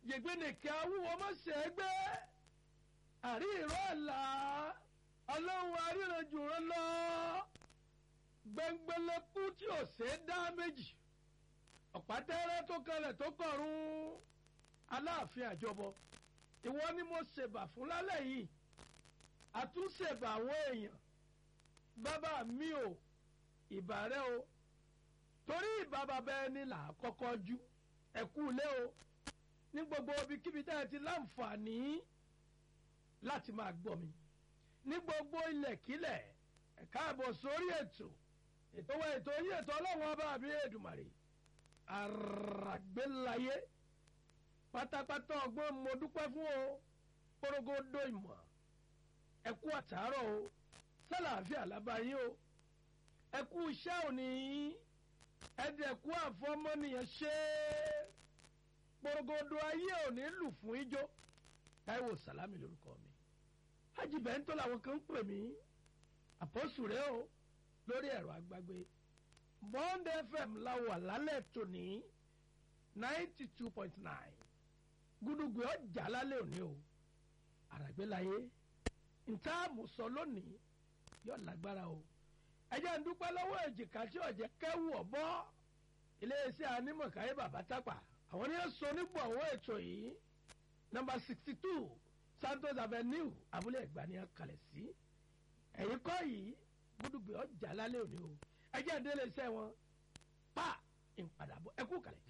yègbénìkẹ́ awúwo má ṣe é gbé àrí ìró àlá ọlọ́run aríranjù rán lọ gbẹngbẹlẹkú tí ò ṣe é dá méjì ọ̀pátẹ́rẹ́ tó kalẹ̀ tó kọ̀run aláàfin àjọbọ ìwọ ni mo ṣèbà fún lálẹ́ yìí àtúnṣèbà àwọn èèyàn bàbá mi ò ìbà rẹ o torí ìbà bàbá ẹni là á kọ́kọ́ jú ẹ̀kú ilé o ní gbogbo ibikíbi tá ẹ ti láǹfààní láti máa gbọ́ mi ní gbogbo ilẹ̀kílẹ̀ ẹ káàbọ̀ sórí ètò ètò wa ètò yìí ètò ọlọ́run ọba àbí èdùmàrè àràgbélayé pátápátá ọgbọ́n mo dúpẹ́ fún o porogodo ìmọ̀ ẹ kú àtàárọ̀ o sálàáfíà lábáyé o ẹ kú iṣẹ́ òní ẹ̀dẹ̀kú àfọmọ́nìyàn ṣe é porogodo ayé òní lù fún ijó táíwò sàlámì lórúkọ mi hajj bẹ́ńtò làwọn kan ń pè mí àpọ́sù rẹ o lórí ẹ̀rọ agbágbé bond fm la wà lálẹ́ tòní ninety two point nine gúdúgbò ọjà lálẹ́ òní o àràgbélayé ntaamu sọ lónìí yóò lágbára o ẹ jẹ́ ń dúpẹ́ lọ́wọ́ èjìká tí ọ̀jẹ̀ kẹ́wù ọ̀bọ iléeṣẹ́ anímọ̀káyé bàbá tápà àwọn ní sọ nígbà owó ètò yìí nọ́mbà sixty two santos avenue abúlé ẹ̀gbá ni a kalẹ̀ sí ẹ̀yìn kọ́ yìí gúdúgbò ọjà lálẹ́ òní o ẹ jẹ́ ìdílé iṣẹ́ wọn pa ìpadàbọ̀ ẹkú kalẹ̀.